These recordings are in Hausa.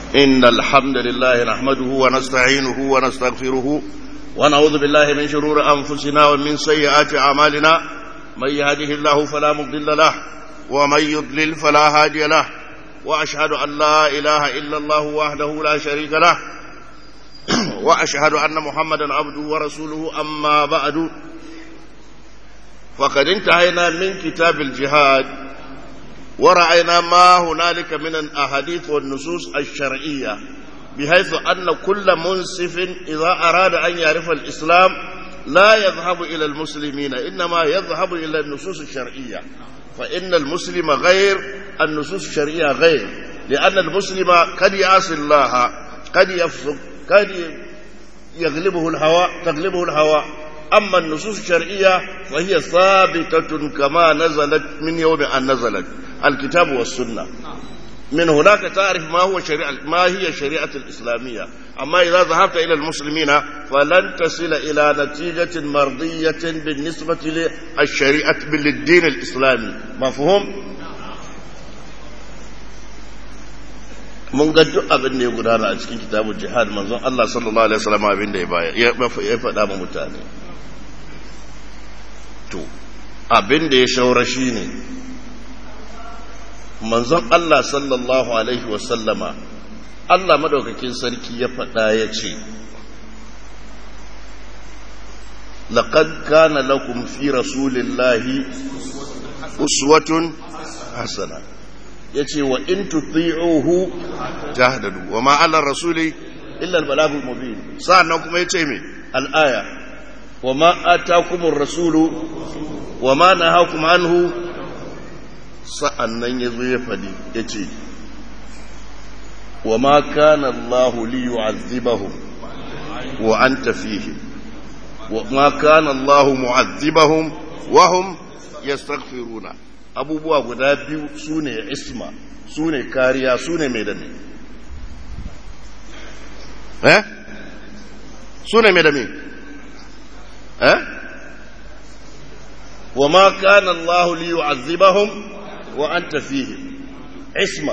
إن الحمد لله نحمده ونستعينه ونستغفره ونعوذ بالله من شرور أنفسنا ومن سيئات أعمالنا من يهده الله فلا مضل له ومن يضلل فلا هادي له وأشهد أن لا إله إلا الله وحده لا شريك له وأشهد أن محمدا عبده ورسوله أما بعد فقد انتهينا من كتاب الجهاد ورأينا ما هنالك من الأحاديث والنصوص الشرعية بحيث أن كل منصف إذا أراد أن يعرف الإسلام لا يذهب إلى المسلمين إنما يذهب إلى النصوص الشرعية فإن المسلم غير النصوص الشرعية غير لأن المسلم قد يعصي الله قد يفسق قد يغلبه الهوى تغلبه الهوى أما النصوص الشرعية فهي ثابتة كما نزلت من يوم أن نزلت الكتاب والسنة من هناك تعرف ما هو شريعة ما هي الشريعة الإسلامية أما إذا ذهبت إلى المسلمين فلن تصل إلى نتيجة مرضية بالنسبة للشريعة للدين الإسلامي مفهوم؟ mun ga duk abin da ya gudana a cikin kitabun jihad manzon Allah sallallahu alaihi wasallam abin da ya baya ya faɗa ma mutane to abin da ya shaura shine manzon Allah sallallahu alaihi wasallama Allah madaukakin sarki ya faɗa ya ce laqad kana lakum fi rasulillahi uswatun hasana yace wa in tuti'uhu tahdadu wa ma 'ala rasuli illa al-balagul mubin sa'annan kuma yace me al-aya wa ma atakumur rasulu wa ma nahakum anhu sa'annan yazo ya fadi yace wa ma kana Allah li yu'adhibahum wa anta fihim wa ma kana Allah mu'adhibahum wa hum yastaghfiruna abubuwa guda biyu su ne isma su ne kariya su ne mai da ne eh su ne mai da me eh wa ma kana Allah li yu'azzibahum wa anta fihim isma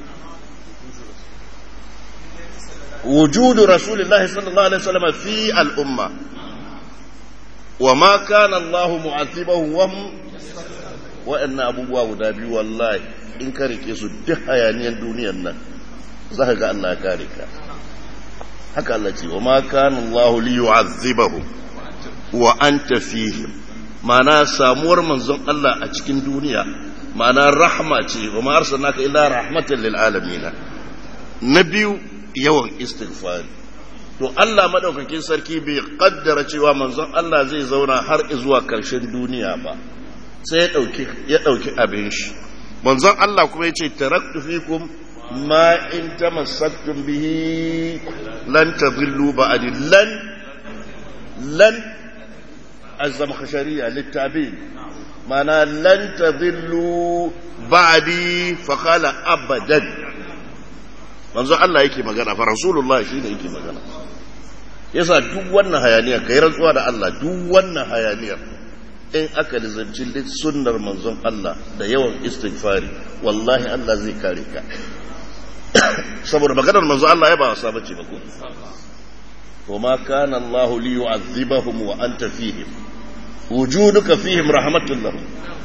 وجود رسول الله صلى الله عليه وسلم في الأمة وما كان الله معذبهم وهم waɗannan abubuwa guda biyu wallahi in ka rike su duk hayaniyar duniyar nan za ka ga Allah ya kare ka haka Allah ce wa ma kana Allah li yu'azzibahum wa anta fihim ma'ana samuwar manzon Allah a cikin duniya ma'ana rahma ce wa ma arsalnaka illa rahmatan lil alamin na biyu yawan istighfari to Allah madaukakin sarki bai kaddara cewa manzon Allah zai zauna har zuwa karshen duniya ba sai ya ɗauki abin shi manzon Allah kuma ya ce taraktu fikum ma in tamassaktum bihi lan tadillu ba'di lan lan azam khashariya littabi mana lan tadillu ba'di fa qala abadan manzon Allah yake magana fa rasulullah shine yake magana yasa duk wannan hayaniyar kai rantsuwa da Allah duk wannan hayaniyar in aka lizanci sunnar manzon Allah da yawan istighfari wallahi Allah zai kare ka saboda maganar manzon Allah ya ba wasa bace ba ko وما كان الله ليعذبهم وأنت فيهم وجودك فيهم رحمة لهم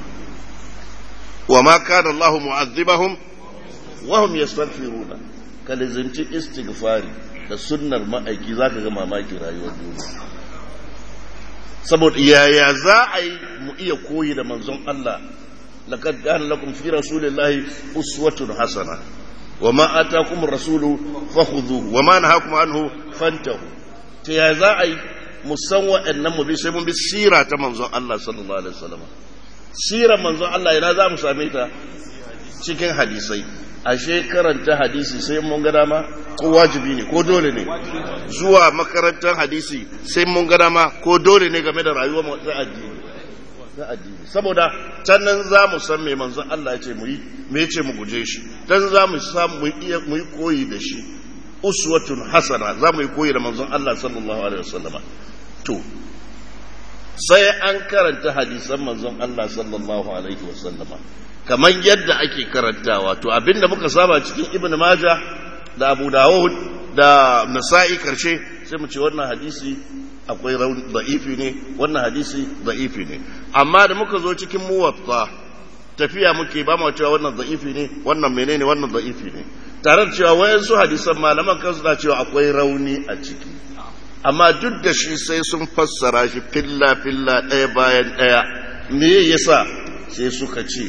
وما كان الله معذبهم وهم يستغفرون كالزمتي استغفاري da sunnar ma'aiki za ka ga mamaki rayuwar duniya saboda yaya za a yi mu iya koyi da manzon Allah laqad kana lakum fi rasulillahi uswatun hasana wama atakum rasulu fakhudhuhu wama nahakum anhu fantahu to yaya za a yi mu san wa'annan mu bi sai mun bi sira ta manzon Allah sallallahu alaihi wasallam sirar manzon Allah ina za mu same ta cikin hadisai ashe karanta hadisi sai mun ga dama ko wajibi ne ko dole ne zuwa makarantar hadisi sai mun ga dama ko dole ne game da rayuwar mu ta addini ta addini saboda can nan za mu san me manzon Allah ya ce mu yi me ya ce mu guje shi dan za mu samu mu iya mu yi koyi da shi uswatun hasana za mu yi koyi da manzon Allah sallallahu alaihi wasallama to sai an karanta hadisan manzon Allah sallallahu alaihi wasallama kamar yadda ake karantawa to abinda muka saba cikin ibn maja da abu dawud da nasa'i karshe sai mu ce wannan hadisi akwai da'ifi ne wannan hadisi da'ifi ne amma da muka zo cikin muwatta tafiya muke ba mu cewa wannan da'ifi ne wannan menene wannan da'ifi ne tare da cewa wayansu hadisan malaman kansu na cewa akwai rauni a ciki amma duk da shi sai sun fassara shi filla filla ɗaya bayan ɗaya me yasa sai suka ce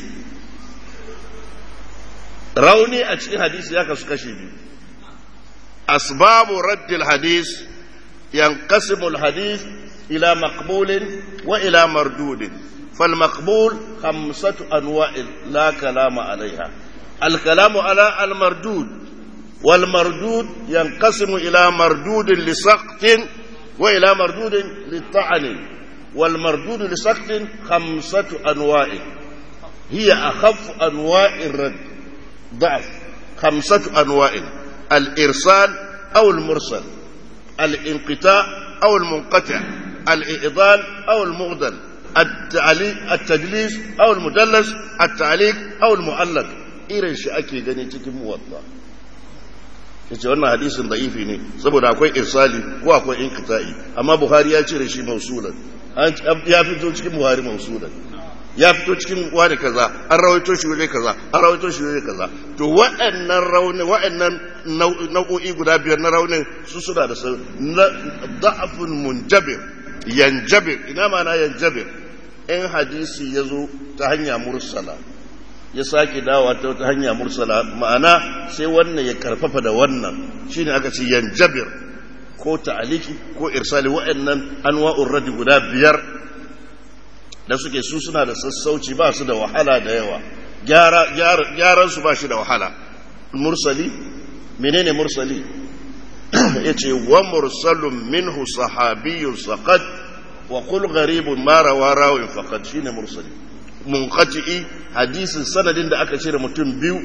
rauni a cikin hadisi ya kasu kashe biyu asbabu raddil hadis yanqasimu hadis ila maqbulin wa ila mardudin فالمقبول خمسة أنواع لا كلام عليها الكلام على المردود والمردود ينقسم إلى مردود لسقط وإلى مردود للطعن والمردود لسقط خمسة أنواع هي أخف أنواع الرد ضعف خمسة أنواع الإرسال أو المرسل الانقطاع أو المنقطع الإعضال أو المغدل التدليس أو المدلس التعليق أو المعلق irin shi ake gani cikin muwatta yace wannan hadisin da'ifi ne saboda akwai irsali ko akwai inqita'i amma buhari ya cire shi mausulan ya fito cikin buhari mausulan ya fito cikin wani kaza an rawaito shi waje kaza an rawaito shi waje kaza to waɗannan rauni waɗannan nau'o'i guda biyar na raunin su suna da da'afun munjabir yanjabir ina ma na yanjabir in hadisi ya zo ta hanya mursala ya sake dawa ta wata hanya mursala ma'ana sai wannan ya karfafa da wannan shine aka ce yanjabir ko ta'aliki ko irsali wa'annan anwa'ur radi guda biyar da suke su suna da sassauci ba su da wahala da yawa gyaran su ba shi da wahala mursali menene mursali yace wa mursalun minhu sahabiyyun saqat wa qul gharibun ma rawa rawin faqad shine mursali munqati hadisin sanadin da aka cire mutum biyu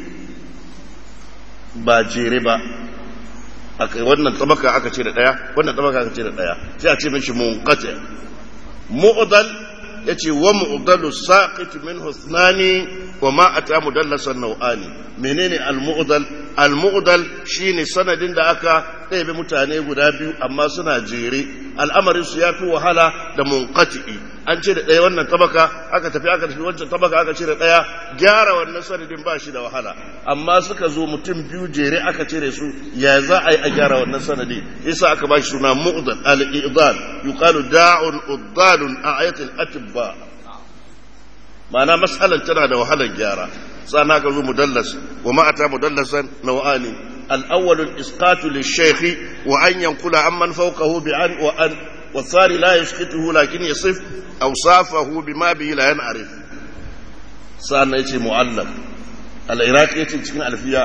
ba jere ba aka wannan tabaka aka cire daya wannan tabaka aka cire daya sai a ce mishi munqati mu'dal yace wa mu'dalu saqit min husnani wa ma ata mudallasan nau'ani menene al-mu'dal al-mu'dal shine sanadin da aka ɗebe mutane guda biyu amma suna jere al'amarin su yafi wahala da munqati'i an ce da ɗaya wannan tabaka aka tafi aka tafi wancan tabaka aka cire ɗaya gyara wannan sanadin ba shi da wahala amma suka zo mutum biyu jere aka cire su ya za a yi a gyara wannan sanadi yasa aka ba shi suna mu'dal al-i'dal yuqalu da'un uddalun a ayatul atibba ma'ana mas'alan tana da wahalar gyara sana ka zo mudallas wa ma ata mudallasan naw'ani al-awwal al-isqat lish-shaykh wa an yanqula amman fawqahu bi an wa an wa sari la yashkituhu lakin yasif awsafahu bima bihi la yan'arif sana yace mu'allaq al-iraqi yace cikin alfiya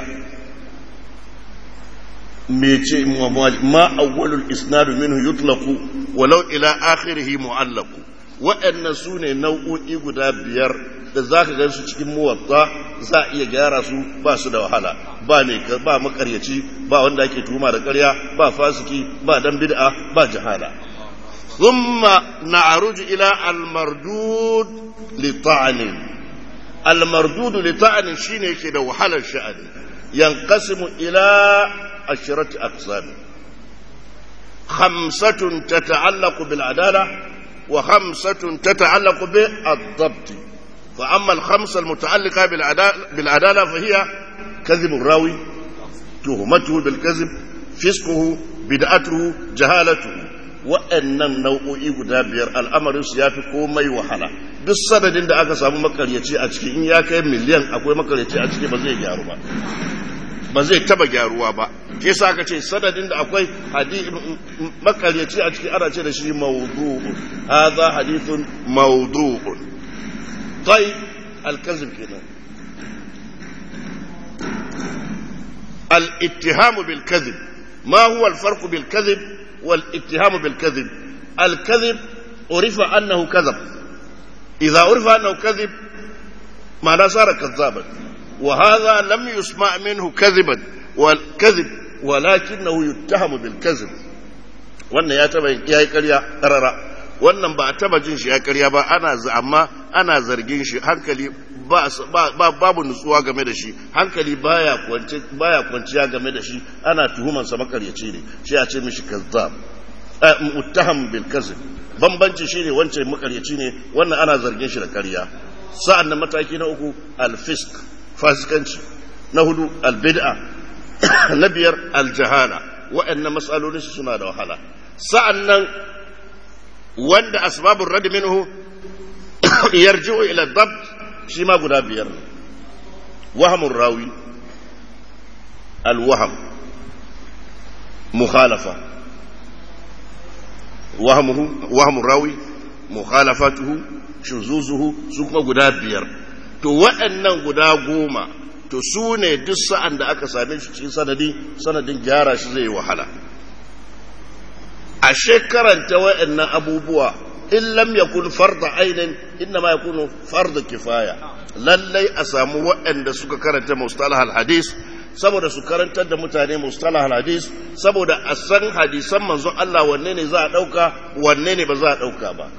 mece ma awwalul isnad minhu yutlaqu walau ila akhirih mu'allaqu waɗannan su ne nau'o'i guda biyar da za ka gan su cikin muwatta za a iya gyara su ba su da wahala ba ne ba makaryaci ba wanda ake tuhuma da ƙarya ba fasiki ba dan bid'a ba jahala thumma na'ruju ila al-mardud li ta'nin al-mardud li ta'nin shine yake da wahalar sha'ani yanqasimu ila ashrati aqsam khamsatun tata'allaqu bil adalah وخمسة تتعلق بالضبط فأما الخمسة المتعلقة بالعدالة فهي كذب الراوي تهمته بالكذب فسقه بدعته جهالته وأن النوع إبدابير الأمر سيافي كومي وحلا duk sanadin da aka samu makaryaci a ciki in ya kai miliyan akwai makaryaci a ciki ba zai gyaru ba ba zai taba gyaruwa ba ke sa aka ce sanadin da akwai makaryaci a ciki ana ce da shi mawdu'un hadha hadithun mawdu'un tai al-kazib kenan al-ittiham bil kadhib ma huwa al-farq bil kadhib wal ittiham bil kadhib al-kadhib urifa annahu kadhab idha urifa annahu kadhib ma'ana sara kadhaban وهذا لم يسمع منه كذبا والكذب ولكنه يتهم بالكذب wannan ya taba ya yi karya karara wannan ba a taba jin shi ya karya ba ana amma ana zargin shi hankali babu nutsuwa game da shi hankali baya kwanciya game da shi ana tuhumansa makaryaci ne shi a ce mishi kazzab muttaham bil kazib bambanci shine wancan makaryaci ne wannan ana zargin shi da ƙarya sa'an nan mataki na uku alfisk fasikanci na hudu albid'a na biyar aljahala wa'annan matsalolin su suna da wahala sa'an nan wanda asbabun radi minhu yarji'u ila dab shi ma guda biyar wahamun rawi alwaham mukhalafa wahamun rawi mukhalafatuhu shuzuzuhu su kuma guda biyar to waɗannan guda goma to su ne duk sa'an da aka same shi cikin sanadi sanadin gyara shi zai wahala a shekaranta waɗannan abubuwa in lam yakun farda ainin inna ma yakunu farda kifaya lallai a samu waɗanda suka karanta mustalah al-hadis saboda su karantar da mutane mustalah al-hadis saboda a san hadisan manzon Allah wanne ne za a ɗauka wanne ne ba za a ɗauka ba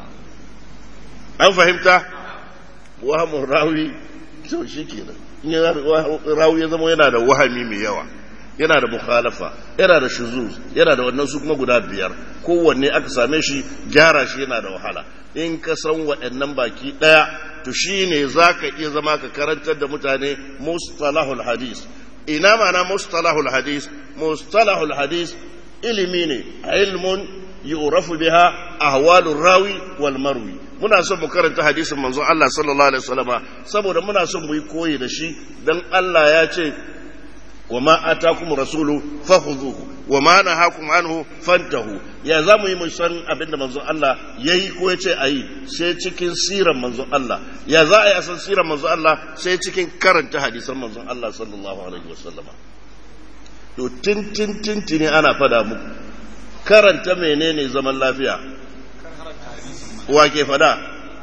an fahimta wahamun rawi to shi kenan in rawi ya zama yana da wahami mai yawa yana da mukhalafa yana da shuzuz yana da wannan su kuma guda biyar kowanne aka same shi gyara shi yana da wahala in ka san waɗannan baki ɗaya to shi ne za ka iya zama ka karantar da mutane mustalahul hadis ina mana mustalahul hadis mustalahul hadis ilimi ne ilmun yu'rafu biha ahwalur rawi wal marwi muna son mu karanta hadisin manzo Allah sallallahu alaihi wasallama saboda muna son mu yi koyi da shi dan Allah ya ce wa ma atakum rasulu fakhudhuhu wa ma nahakum anhu fantahu ya zamu yi mu san abinda manzo Allah yayi ko ya ce ayi sai cikin siran manzo Allah ya za a yi a san siran manzo Allah sai cikin karanta hadisan manzo Allah sallallahu alaihi wasallama to tin tin tin tin ana fada muku karanta menene zaman lafiya wa ke fada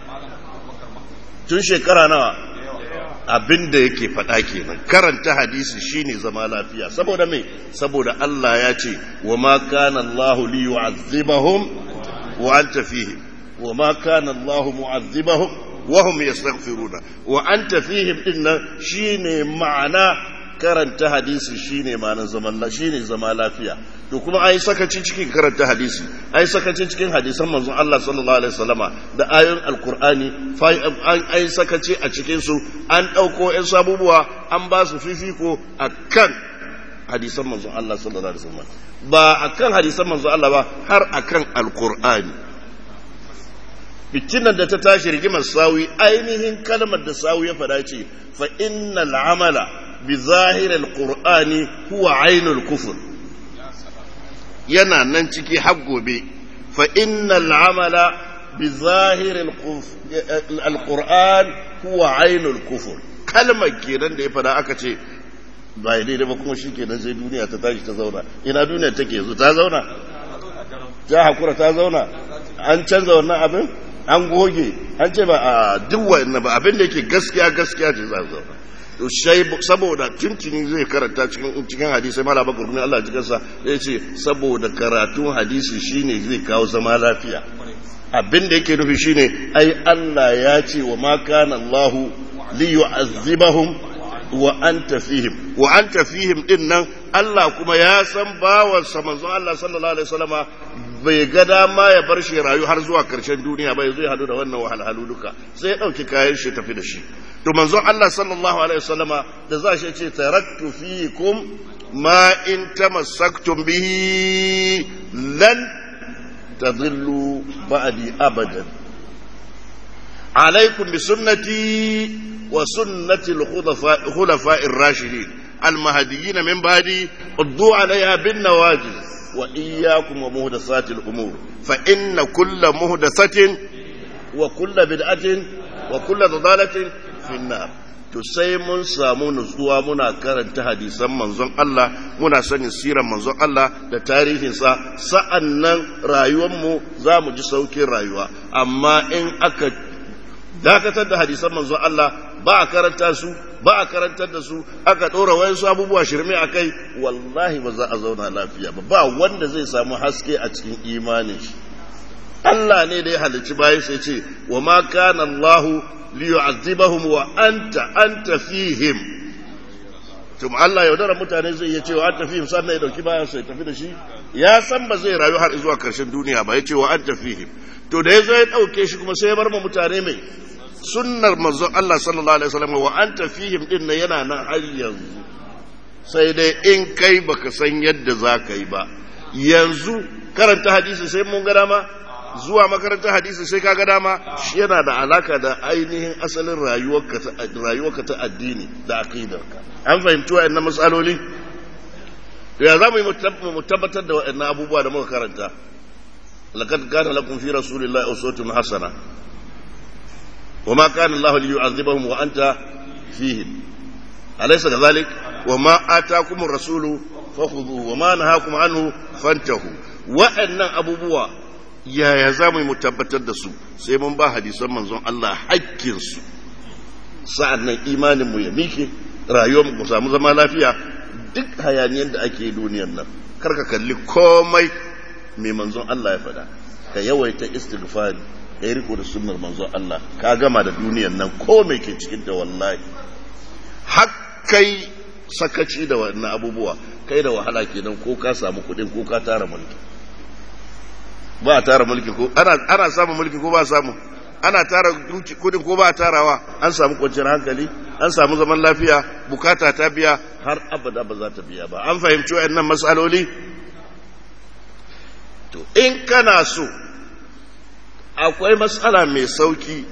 tun shekara nawa abin da yake fada kenan karanta hadisi shine zama lafiya saboda me saboda Allah ya ce wa ma kana Allah li yu'azzibahum wa anta fihim wa ma kana Allah mu'azzibahum wa hum yastaghfiruna wa anta fihim dinnan shine ma'ana karanta hadisi shine ma'anar zaman shine zama lafiya to kuma ai sakaci cikin karanta hadisi ai sakaci cikin hadisan manzon Allah sallallahu alaihi wasallama da ayoyin alqur'ani ai sakaci a cikin su an dauko ɗan sabubuwa an ba su fifiko akan hadisan manzon Allah sallallahu alaihi wasallama ba akan hadisan manzon Allah ba har akan alqur'ani fitinan da ta tashi rigimar sawi ainihin kalmar da sawi ya fada ce fa innal amala بظاهر القرآن هو عين الكفر yana nan ciki har gobe fa innal amala bi zahiril alquran huwa ainul kufur kalmar kenan da ya fada aka ce ba daidai ba kuma shikenan sai duniya ta tashi ta zauna ina duniya take yanzu ta zauna ta hakura ta zauna an canza wannan abin an goge an ce ba a duk wannan ba abin da yake gaskiya gaskiya ce za zauna to shai saboda tuntuni zai karanta cikin cikin hadisi mala bakar kuma Allah cikin sa zai ce saboda karatun hadisi shine zai kawo zama lafiya abin da yake nufi shine ai Allah ya ce wa ma kana Allah li yu'azzibahum wa anta fihim wa anta fihim din nan Allah kuma ya san bawan sa manzo Allah sallallahu alaihi wasallama bai ga dama ya bar shi rayu har zuwa karshen duniya ba zai hadu da wannan wahalhalu duka sai ya dauki kayan shi tafi da shi to manzo Allah sallallahu alaihi wasallama da za shi ce taraktu fiikum ma in tamassaktum bihi lan tadillu ba'di abadan عليكم بسنتي وسنة الخلفاء الراشدين المهديين من بعدي قضوا عليها بالنواجذ وإياكم ومهدسات الأمور فإن كل مهدسة وكل بدعة وكل ضلالة في النار to sai mun samu nutsuwa muna karanta hadisan manzon Allah muna sanin siran manzon Allah da tarihinsa sa'an nan rayuwanmu za mu ji saukin rayuwa amma in aka dakatar da hadisan manzon Allah ba a karanta su ba a karantar da su aka ɗora wayansu abubuwa shirme a kai wallahi ba za a zauna lafiya ba ba wanda zai samu haske a cikin imanin shi Allah ne da ya halicci bayan sai ce wa ma kana Allah liyu'azzibahum wa anta anta fihim tum Allah yaudara mutane zai iya cewa an tafi sannan ya dauki bayan sai tafi da shi ya san ba zai rayu har zuwa karshen duniya ba ya ce wa an tafi to da ya zo ya dauke shi kuma sai ya bar ma mutane mai sunnar manzon Allah sallallahu alaihi wasallam wa an tafihim din nan yana nan har yanzu sai dai in kai baka san yadda za ka yi ba yanzu karanta hadisi sai mun ga dama zuwa makarantar hadisi sai kaga dama shi yana da alaka da ainihin asalin rayuwarka ta addini da aqidarka an fahimci wa'annan matsaloli ya za mu yi mu tabbatar da wa'annan abubuwa da muka karanta laqad kana lakum fi rasulillahi uswatun hasana wa ma kana Allah liyu'adhibahum wa anta fihim alaysa kadhalik wa ma ataakum ar-rasulu fakhudhuhu wa ma nahakum anhu fantahu wa'annan abubuwa yaya za mu yi mu tabbatar da su sai mun ba hadisan manzon Allah hakkinsu sa'an nan imaninmu ya mike rayuwar mu samu zama lafiya duk hayaniyar da ake duniyar nan karka kalli komai mai manzon Allah ya faɗa ka yawaita istighfari ka yi riko da sunnar manzon Allah ka gama da duniyar nan komai ke cikin da wallahi hakkai sakaci da wannan abubuwa kai da wahala kenan ko ka samu kuɗin ko ka tara mulki ba a tara mulki ko ana samun mulki ko ba a samu ana tara kudin ko ba a tarawa an samu kwanciyar hankali an samu zaman lafiya bukata ta biya har abada ba za ta biya ba an fahimci wayannan matsaloli to in kana so akwai matsala mai sauki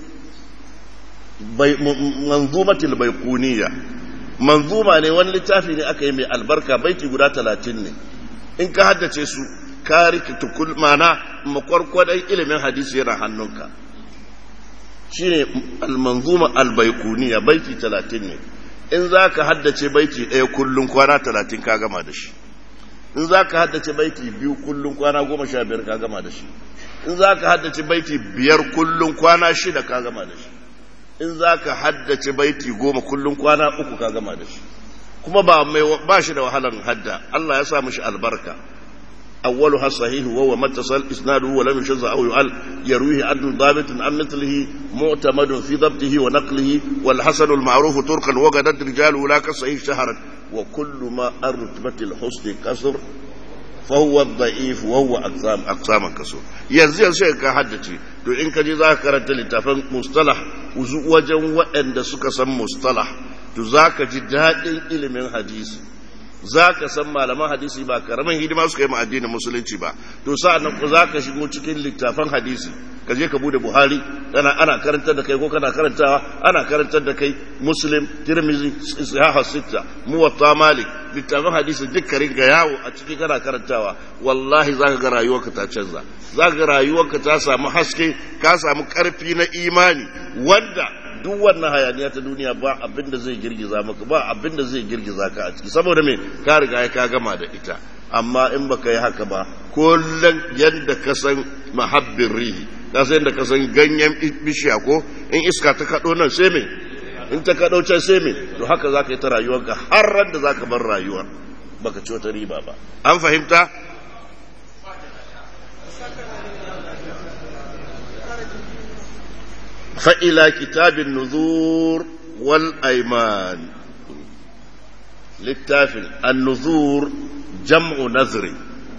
manzumatil baikuniya manzuma ne wani littafi ne aka yi mai albarka baiti guda talatin ne in ka haddace su ka rikita mana makwarkwadon ilimin hadisi yana hannunka shi ne almanzuma albaikuniya baiti talatin ne in za ka haddace baiti ɗaya kullum kwana talatin ka gama da shi in za ka haddace baiti biyu kullum kwana goma sha biyar ka gama da shi in za ka haddace baiti biyar kullum kwana shida ka gama da shi in za ka haddace baiti goma kullum kwana uku ka gama da shi kuma ba shi da wahalar hadda Allah ya sa mishi albarka أولها صحيح وهو ما اتصل إسناده ولم يشذ أو يعل يرويه عدل ضابط عن مثله معتمد في ضبطه ونقله والحسن المعروف تركا وقدت رجاله لا كالصحيح شهرا وكل ما الرتبة الحسن كسر فهو الضعيف وهو أقسام أقسام كسر ينزل شيء كحدتي to in ka je za ka karanta littafin mustalah wajen waɗanda suka san mustalah to za ka ji daɗin ilimin hadisi za ka san malaman hadisi ba karamin hidima suka yi ma addinin musulunci ba to sa'an nan za ka shigo cikin littafan hadisi ka je ka bude buhari kana ana karantar da kai ko kana karantawa ana karantar da kai muslim tirmizi sahih sitta muwatta malik littafan hadisi duk ka ringa yawo a ciki kana karantawa wallahi zaka ga rayuwarka ta canza zaka ga rayuwarka ta samu haske ka samu karfi na imani wanda duk wannan hayaniya ta duniya ba abin da zai girgiza maka ba abin da zai girgiza ka a ciki saboda me ka riga ka gama da ita amma in baka yi haka ba kullum yadda ka san mahabbin rihi ka san yadda ka san ganyen bishiya ko in iska ta kaɗo nan sai me in ta kaɗo can sai me to haka za ka yi ta rayuwarka har ran da za ka bar rayuwar baka ci wata riba ba an fahimta فإلى كتاب النذور والأيمان للتافل النذور جمع نذر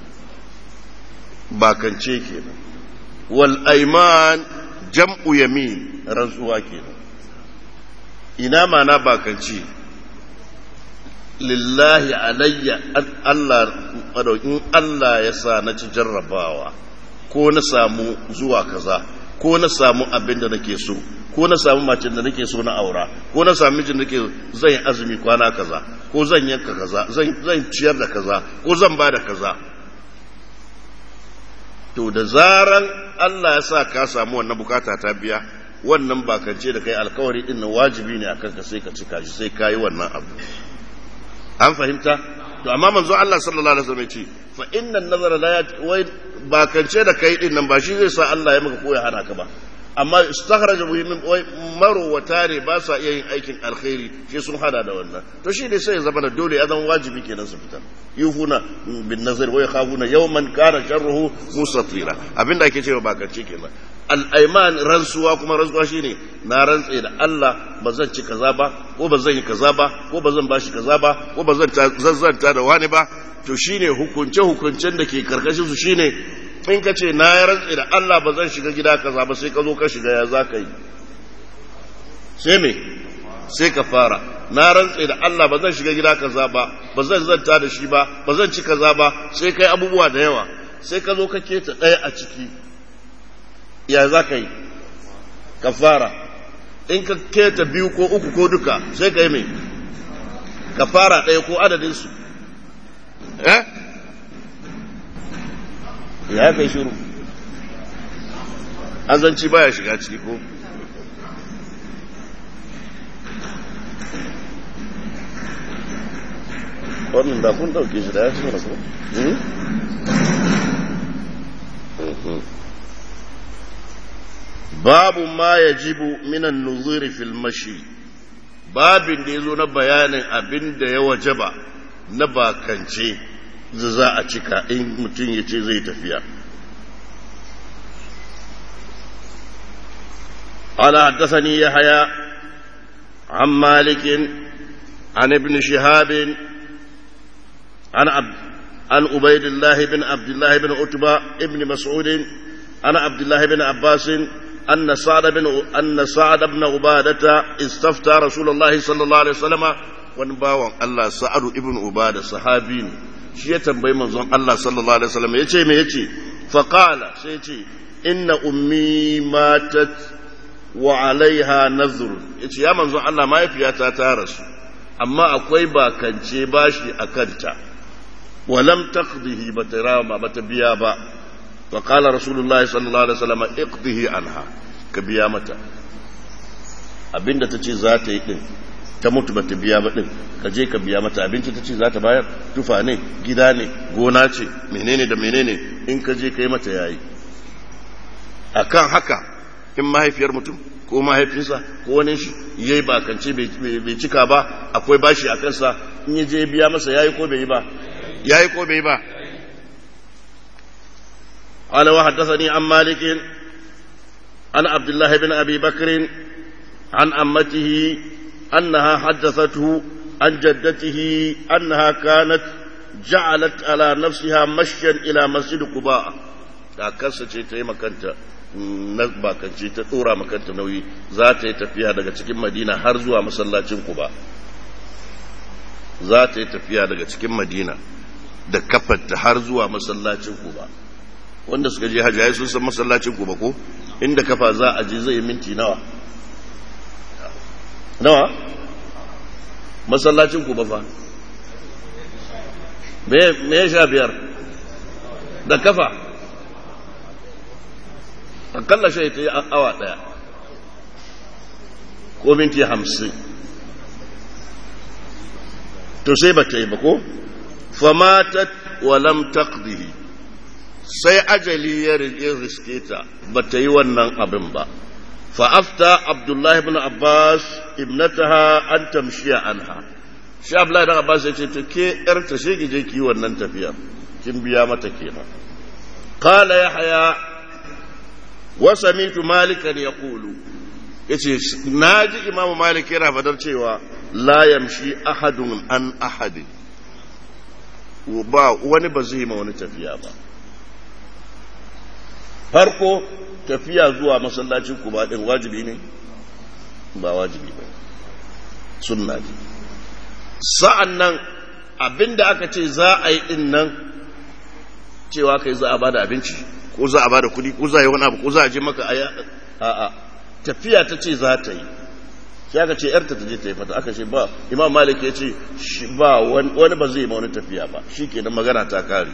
باكن كينا والأيمان جمع يمين رزوا كينا ina mana bakanci lillahi alayya Allah in Allah ya sa na ci jarrabawa ko na samu zuwa kaza ko na samu abin da nake so ko na samu macin da nake so na aura ko na samu mijin da nake zan yi azumi kwana kaza ko zan yanka kaza zan ciyar da kaza ko zan ba da kaza to da zaran Allah ya sa ka samu wannan bukata ta biya wannan bakance da kai alkawari din wajibi ne akan ka sai ka cika shi sai ka yi wannan abu an fahimta to amma manzo Allah sallallahu alaihi wasallam ya ce fa inna nazara la wai bakance da kai din nan ba shi zai sa Allah ya maka koya hana ka ba amma istakhraja muhimmin wai marowata ne ba sa iya yin aikin alkhairi shi sun hada da wannan to shi ne sai ya zama da dole ya zama wajibi kenan su fita yufuna bin nazar wa yakhafuna yawman kana sharruhu mustatira abinda ake cewa bakance kenan al'aiman rantsuwa kuma rantsuwa shine na rantse da Allah ba zan ci kaza ba ko ba zan yi kaza ba ko ba zan bashi kaza ba ko ba zan zazzanta da wani ba to shine hukunce hukuncen da ke karkashin su shine in ka ce na rantse da Allah ba zan shiga gida kaza ba sai ka zo ka shiga ya za ka yi sai me sai ka fara na rantse da Allah ba zan shiga gida kaza ba ba zan zanta da shi ba ba zan ci kaza ba sai kai abubuwa da yawa sai ka zo ka keta ɗaya a ciki ya za ka yi ka fara in ka keta biyu ko uku ko duka sai ka yi mai ka fara ɗaya ko adadinsu eh ya kai shiru azanci baya shiga ciki ko wannan da kun dauke shi da ya ci mana ko babu ma ya jibu minan nuzuri fil mashi babin da ya zo na bayanin abin da ya wajaba na bakance da za a cika in mutum ya ce zai tafiya قال حدثني يحيى عن مالك عن ابن شهاب عن عبد عن عبيد الله بن عبد الله بن عتبة ابن مسعود عن عبد الله بن عباس أن سعد بن أن سعد بن عبادة استفتى رسول الله صلى الله عليه وسلم ونباوع الله سعد ابن عبادة صحابي shi ya tambayi manzon Allah sallallahu alaihi wasallam yace me yace fa qala sai yace inna ummi matat wa alaiha nazr yace ya manzon Allah mahaifiyata ta rasu amma akwai bakance bashi a kanta walam taqdihi bata rama bata biya ba wa qala rasulullahi sallallahu alaihi wasallam iqdihi anha ka biya mata abinda tace za ta yi din ta mutu bata biya ba din ka je ka biya mata abinci tace za ta bayar tufa ne gida ne gona ce menene da menene in ka je ka yi mata yayi akan haka in mahaifiyar mutum ko mahaifinsa ko wani shi ya yi bakance bai cika ba akwai bashi a kansa in ya je biya masa ya yi ko bai yi ba ya yi ko bai yi ba قال وحدثني عن مالك عن عبد الله بن ابي بكر عن امته انها حدثته عن جدته انها كانت جعلت على نفسها مشيا الى مسجد قباء kakarsa ce ta yi makanta na bakance ta tsora makanta nauyi za ta yi tafiya daga cikin madina har zuwa masallacin kuba za ta yi tafiya daga cikin madina da kafarta har zuwa masallacin kuba wanda suka je hajjaye sun san masallacin kuba ko inda kafa za a je zai yi minti nawa nawa masallacin kuba fa me ya sha biyar da kafa akalla shi ta yi awa ɗaya ko minti hamsin to sai ba ta yi ba ko famatat walam taqdihi sai ajali ya riske ta ba ta yi wannan abin ba fa'afta abdullahi ibn abbas ibnataha an tamshiya anha shi abdullahi ibn abbas ya ce to ke yarta shi ki je ki yi wannan tafiya kin biya mata kenan qala yahya وسمعت مالكا يقول yace na ji imamu malik yana fadar cewa la yamshi ahadun an ahadin ba wani ba zai ma wani tafiya ba farko tafiya zuwa masallacin kuba din wajibi ne ba wajibi ba sunna ne sa'an nan abinda aka ce za a yi din nan cewa kai za a bada abinci ko za a ba da kudi ko za a yi wani abu ko za a je maka a a tafiya ta ce za ta yi sai aka ce yarta ta je ta yi fata aka ce ba imam malik ya ce ba wani ba zai ma wani tafiya ba shi kenan magana ta kare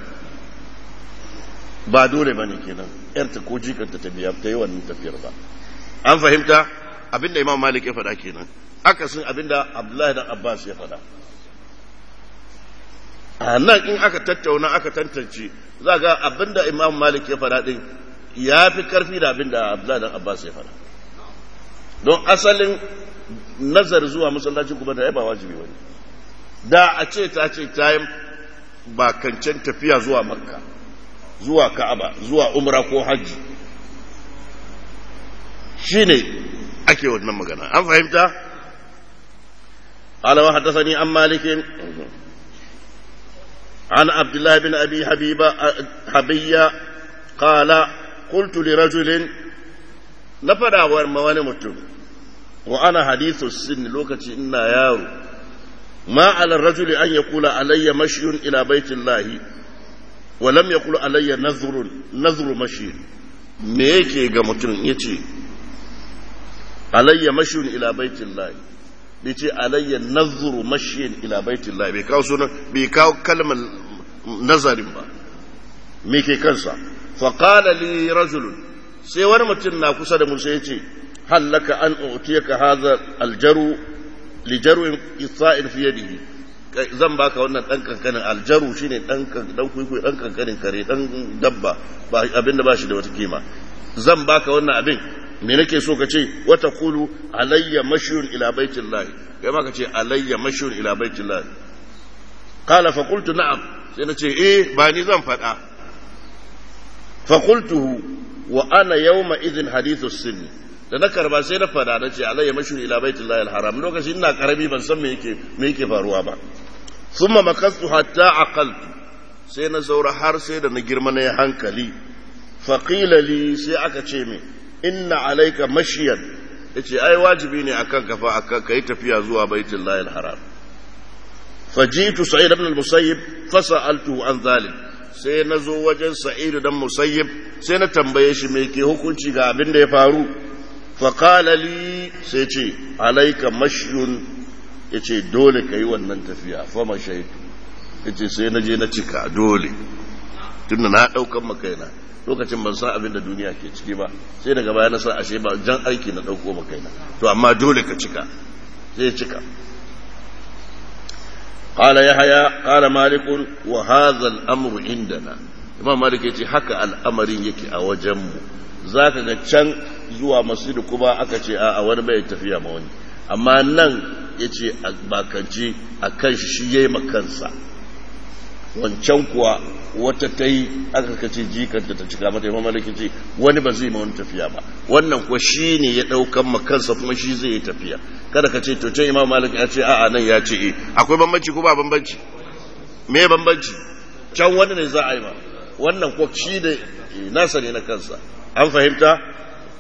ba dole ba ne kenan yarta ko jikanta ta biya ta yi wannan tafiyar ba an fahimta abinda imam malik ya faɗa kenan akasin abinda abdullahi dan abbas ya faɗa a nan in aka tattauna aka tantance za ga abinda imam malik ya faɗa ɗin ya fi ƙarfi da abinda abdullahi dan abbas ya faɗa don asalin nazar zuwa masallacin kuma da ya ba wajibi wani da a ce ta ce ta yi bakancen tafiya zuwa makka zuwa ka'aba zuwa umra ko hajji shine ake wannan magana an fahimta قال وحدثني عن مالك عن عبد الله بن أبي حبيبة حبية قال قلت لرجل نفدا ومواني متم وأنا حديث السن لوكتي إنا يارو ما على الرجل أن يقول علي مشي إلى بيت الله ولم يقول علي نذر نذر مشي me yake ga mutum ya ce alayya mashiyun ila baitin lahi bai ce alayya nazuru mashiyin ila baitin lahi bai kawo sunan bai kawo kalmar nazarin ba me ke kansa faƙala li rajulun sai wani mutum na kusa da musa ya ce hallaka an utiyaka hadha aljaru lijaru isa'in fi yadihi zan baka wannan dan kankanin aljaru shine dan dan kuikuyi dan kankanin kare dan dabba ba abinda ba shi da wata kima zan baka wannan abin me nake so ka ce wata kulu alayya mashyun ila baitillahi kai ma ka ce alayya mashyun ila baitillahi qala fa qultu na'am sai na ce eh ba ni zan faɗa fa qultuhu wa ana yawma idhin hadithu sinni da na karba sai na fada na ce alayya mashyun ila baitillahi alharam lokacin ina karami ban san me yake me yake faruwa ba thumma makastu hatta aqaltu sai na zaura har sai da na girma na hankali faqila li sai aka ce min inna alayka mashyan yace ai wajibi ne akan kafa akan kai tafiya zuwa baitullahi alharam fajitu sa'id ibn al-musayyib fasa'altuhu an dhalik sai na zo wajen sa'id dan musayyib sai na tambaye shi me ke hukunci ga abin da ya faru faƙala li sai ce alaika mashyun ya ce dole ka yi wannan tafiya fama shaitu ya ce sai na je na cika dole tun da na ɗaukan makaina lokacin ban san abin da duniya ke ciki ba sai daga baya na san ashe ba jan aiki na ɗauko makaina to amma dole ka cika sai cika قال يحيى قال مالك وهذا الأمر عندنا إمام مالك يقول حكى الأمر يكي أوجمه ذاك can. zuwa masjidu kuma aka ce a wani bai tafiya ma wani amma nan ya ce a bakance a kan shi shi ya yi makansa wancan kuwa wata ta yi aka kace jikanta ta cika mata yamma malaki ce wani ba zai ma wani tafiya ba wannan kuwa shi ne ya ɗaukan makansa kuma shi zai yi tafiya kada ka ce to can imam malik ya ce a'a nan ya ce e akwai bambanci ko ba bambanci me bambanci can wani ne za a yi ma wannan kuwa shi da nasa ne na kansa an fahimta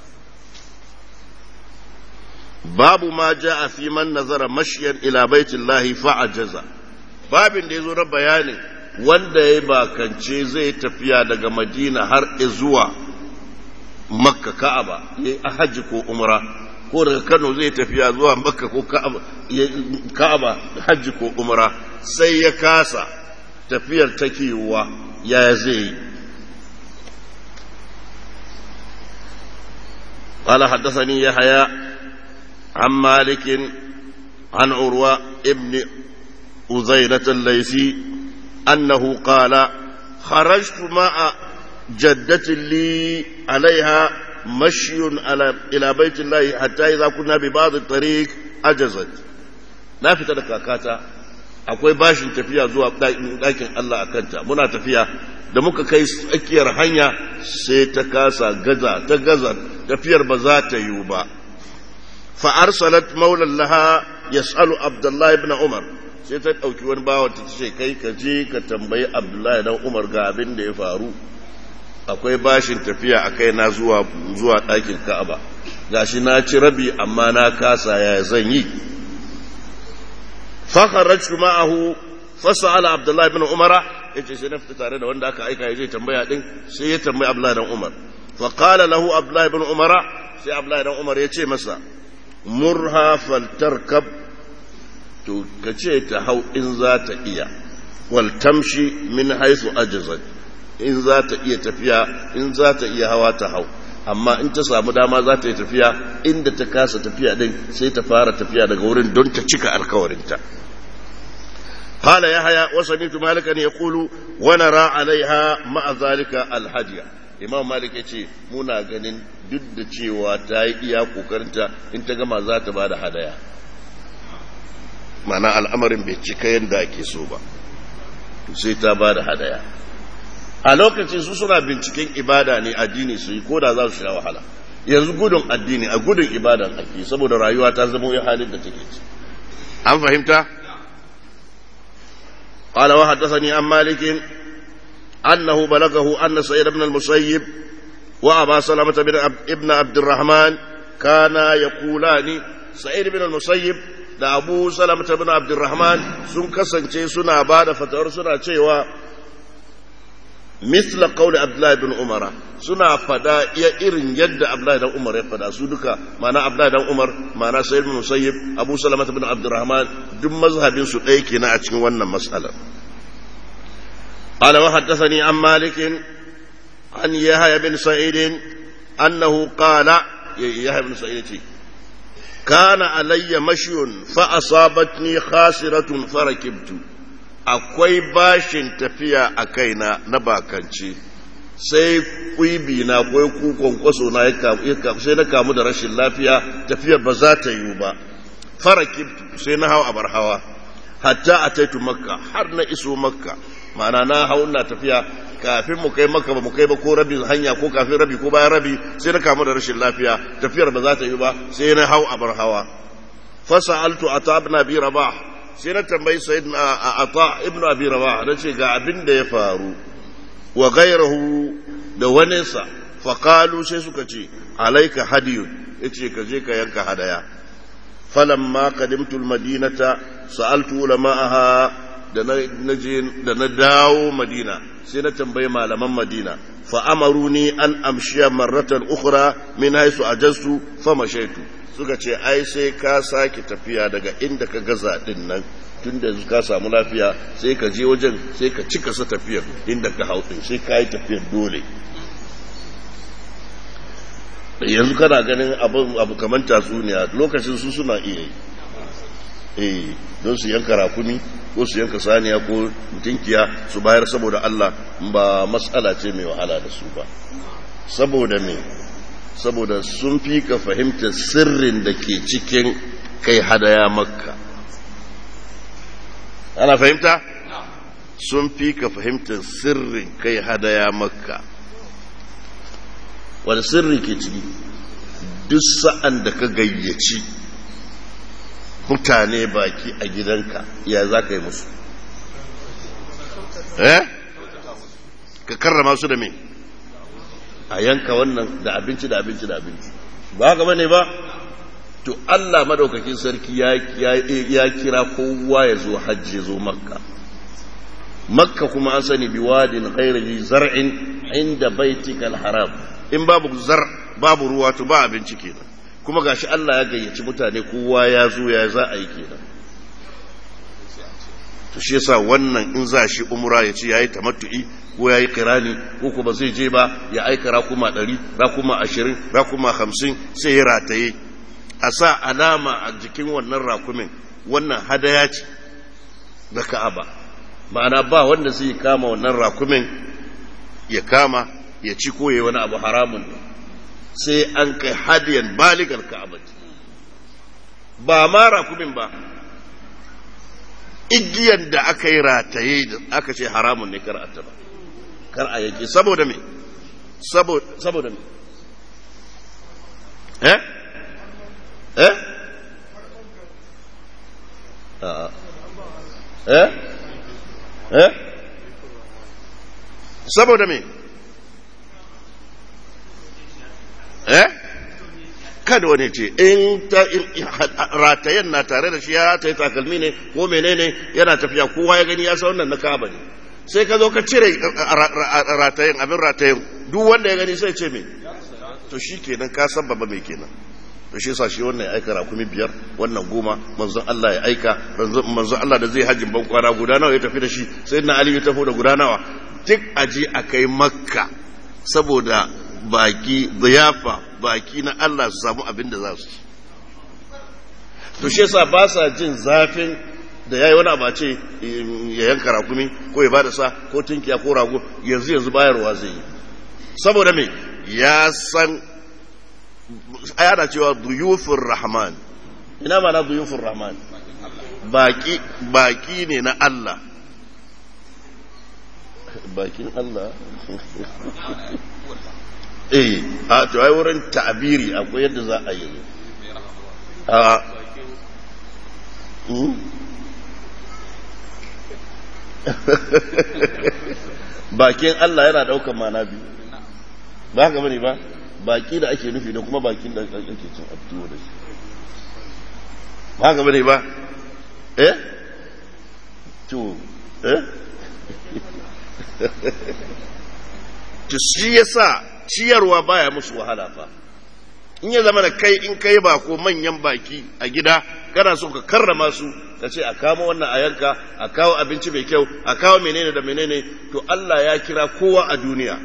babu ma ja a fi man nazara mashiyan ila baitin lahi fa'ajaza babin da ya zo na bayanin wanda ya bakance zai tafiya daga madina har zuwa makka ka'aba ya yi hajji ko umra ko daga kano zai tafiya zuwa makka ko ka'aba hajji ko umra sai ya kasa tafiyar takewa ya zai yi قال حدثني يحيى عن مالك عن عروة ابن أزينة الليثي أنه قال خرجت مع جدة لي عليها مشي على إلى بيت الله حتى إذا كنا ببعض الطريق أجزت na fita da kakata akwai bashin tafiya zuwa ɗakin Allah a kanta muna tafiya da muka kai tsakiyar hanya sai ta kasa gaza ta gaza tafiyar ba za ta yiwu ba فأرسلت مولى لها يسأل عبد الله بن عمر sai ta ɗauki wani bawan ta ce kai ka je ka tambayi abdullahi dan umar ga abin da ya faru akwai bashin tafiya a kai na zuwa zuwa ɗakin ka'aba gashi na ci rabi amma na kasa ya zan yi fakharajtu ma'ahu fasala abdullahi bin umara yace sai na fita tare da wanda aka aika ya je tambaya din sai ya tambayi abdullahi dan umar fa qala lahu abdullahi bin umara sai abdullahi dan umar ya ce masa murha faltarkab to ka ce ta hau in za ta iya wal tamshi min haisu ajazat in za ta iya tafiya in za ta iya hawa ta hau amma in ta samu dama za ta yi tafiya inda ta kasa tafiya din sai ta fara tafiya daga wurin don ta cika alkawarinta قال يحيى وسمعت مالكا يقول ونرى عليها مع ذلك الهدي imam malik ya ce muna ganin duk da cewa ta yi iya kokarinta in ta gama za ta ba da hadaya mana al'amarin bai cika yadda ake so ba sai ta ba da hadaya a lokacin su suna binciken ibada ne addini su yi ko da za su sha wahala yanzu gudun addini a gudun ibadan ake saboda rayuwa ta zama ya halin da take ci an fahimta قال وحدثني عن مالك أنه بلغه أن سعيد بن المسيب وأبا سلمة بن ابن عبد الرحمن كانا يقولان سعيد بن المسيب da abu salamata bin abdurrahman sun kasance suna ba da fatawar suna cewa misla qawli abdullahi bin umar suna fada iya irin yadda abdullahi dan umar ya fada su duka mana abdullahi dan umar mana sayyid bin musayyib abu salamata bin abdurrahman duk mazhabin su ɗaya kenan a cikin wannan mas'alar قال وحدثني عن مالك عن يحيى بن سعيد أنه قال يحيى بن سعيد كان علي مشي فأصابتني خاسرة فركبت akwai bashin tafiya a kaina na bakanci sai kuibi na akwai kukon kwaso na sai na kamu da rashin lafiya tafiyar ba za ta yiwu ba farakib sai na hau abar hawa hatta a taitu makka har na iso makka ma'ana na hau na tafiya kafin mu kai makka ba mu kai ba ko rabin hanya ko kafin rabi ko bayan rabi sai na kamu da rashin lafiya tafiyar ba za ta yi ba sai na hau abar hawa fasa'altu ata ibn abi rabah sai na tambayi sayyidina ata ibn abi rabah na ce ga abin da ya faru wa ghayruhu da waninsa fa qalu sai suka ce alayka hadiyun yace ka je ka yanka hadaya falamma qadimtu almadinata sa'altu ulama'aha da na dawo madina sai na tambayi malaman madina fa'amaru ni an amshiya marratan ukura min haisu a jastu fama shaitu suka ce ai sai ka sake tafiya daga inda ka gaza din nan tun da ka samu lafiya sai ka je wajen sai ka cika sa tafiyar inda ka hau din sai ka yi tafiyar dole yanzu kana ganin abu kamar tatsuniya lokacin su suna iya yi don su yanka rakumi ko su yanka saniya ko mutunkiya su bayar saboda Allah ba matsala ce mai wahala da su ba saboda me saboda sun fi ka fahimtar sirrin da ke cikin kai hadaya makka ana fahimta sun fi ka fahimtar sirrin kai hadaya makka wani sirri ke ciki duk sa'an da ka gayyaci mutane baki a gidanka ya za ka yi musu eh ka karrama su da me a yanka wannan da abinci da abinci da abinci ba haka bane ba to Allah madaukakin sarki ya kira kowa ya zo hajji ya zo makka makka kuma an sani biwadin ghairihi zar'in inda baitikal haram in babu zar babu ruwa to ba abinci kenan kuma gashi Allah ya gayyaci mutane kowa ya zo ya za a yi kenan to shi yasa wannan in za shi umra ya ce yayi tamattu'i ko yayi kirani ko kuma zai je ba ya aika rakuma 100 rakuma 20 rakuma 50 sai ya rataye a sa alama a jikin wannan rakumin wannan hadaya ce da Ka'aba ma'ana ba wanda zai kama wannan rakumin ya kama ya ci ko yayi wani abu haramun ne sai an kai hadiyan baligar ka'aba ba ma rakumin ba igiyan da aka yi rataye da aka ce haramun ne kar a taba kar a yake saboda me saboda me eh eh eh eh saboda me eh kada wani ce in ta ratayen na tare da shi ya rataye takalmi ne ko menene yana tafiya kowa ya gani ya sa wannan na kaba ne sai ka zo ka cire ratayen abin ratayen duk wanda ya gani sai ce me to shi kenan ka san babba mai kenan to shi yasa shi wannan ya aika rakumi biyar wannan goma manzon Allah ya aika manzon Allah da zai hajjin ban kwana guda nawa ya tafi da shi sai na Ali ya tafi da guda nawa duk aji a kai makka saboda baki ziyafa baki na Allah su samu abin da za su ci to shi yasa ba sa jin zafin da yayi wani abace ya yanka rakumi ko ya bada sa ko tunkiya ko rago yanzu yanzu bayarwa zai yi saboda me ya san ayana cewa duyufur rahman ina mana duyufur rahman baki baki ne na Allah bakin Allah eh a to ai wurin ta'abiri akwai yadda za a yi a bakin Allah yana daukan mana biyu ba haka bane ba baki da ake nufi da kuma bakin da ake cin abtuwa da shi ba haka bane ba eh to eh to shi yasa ciyarwa baya musu wahala fa in ya zama da kai in kai ba ko manyan baki a gida kana so ka karrama su ka ce a kamo wannan a yanka a kawo abinci mai kyau a kawo menene da menene to Allah ya kira kowa a duniya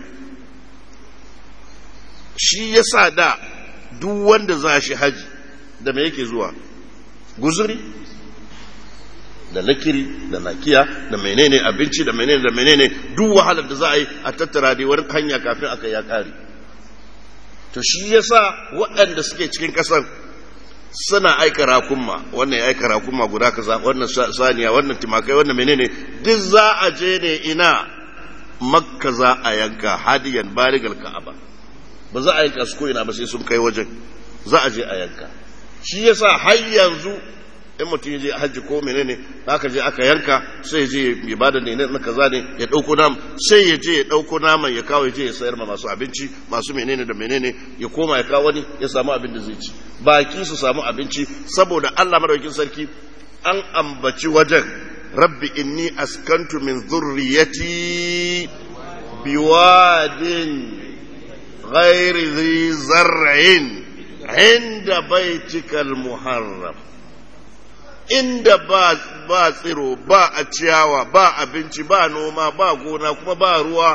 shi yasa da duk wanda za shi haji da me yake zuwa guzuri da lakiri da nakiya da menene abinci da menene da menene duk wahalar da za a yi a tattara dai wani hanya kafin aka ya kare to shi yasa waɗanda suke cikin ƙasar suna aika rakunma wannan ya aika rakunma guda kaza wannan saniya wannan timakai wannan menene duk za a je ne ina makka za a yanka hadiyan baligal ka'aba ba za a yanka su ko ina ba sai sun kai wajen za a je a yanka shi yasa har yanzu in mutum ya je hajji ko menene aka je aka yanka sai ya je ya bada ne na kaza ne ya dauko nam sai ya je ya dauko naman ya kawo ya je ya sayar ma masu abinci masu menene da menene ya koma ya kawo wani ya samu abin da zai ci baki su samu abinci saboda Allah madaukakin sarki an ambaci wajen rabbi inni askantu min zurriyati biwadin ghairi dhi zar'in inda baitikal muharram inda ba ba tsiro ba a ciyawa ba abinci ba noma ba gona kuma ba ruwa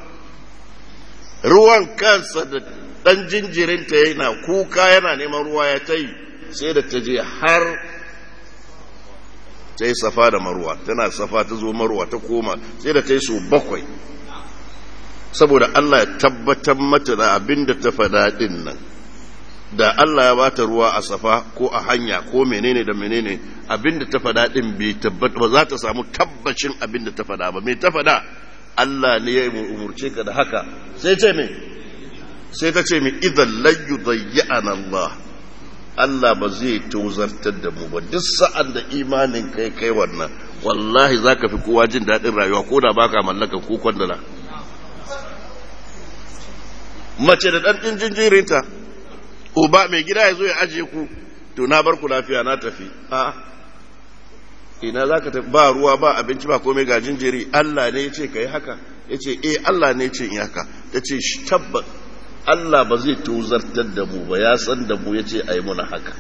ruwan kansa da dan jinjirinta yana kuka yana neman ruwa ya ta yi sai da ta je har ta yi safa da marwa tana safa ta zo marwa ta koma sai da ta yi so bakwai saboda Allah ya tabbatar mata da abin da ta faɗa ɗin nan da Allah ya bata ruwa a safa ko a hanya ko menene da menene abinda ta faɗa din bai tabbata ba za ta samu tabbacin abinda ta faɗa ba me ta faɗa Allah ne ya umurce ka da haka sai ce me sai ta ce me idan la yudayyana Allah Allah ba zai tozartar da mu ba duk sa'an da imanin kai kai wannan wallahi zaka fi kowa jin daɗin rayuwa ko da baka mallaka ko kwandala mace da ɗan jinjirinta uba mai gida ya zo ya ajiye ku to na bar ku lafiya na tafi a ina za ka tafi ba ruwa ba abinci ba komai ga jinjiri Allah ne ya ce ka yi haka ya ce eh Allah ne ya ce in haka ta ce shi tabbat Allah ba zai tozartar da mu ba ya san da mu ya ce a yi muna haka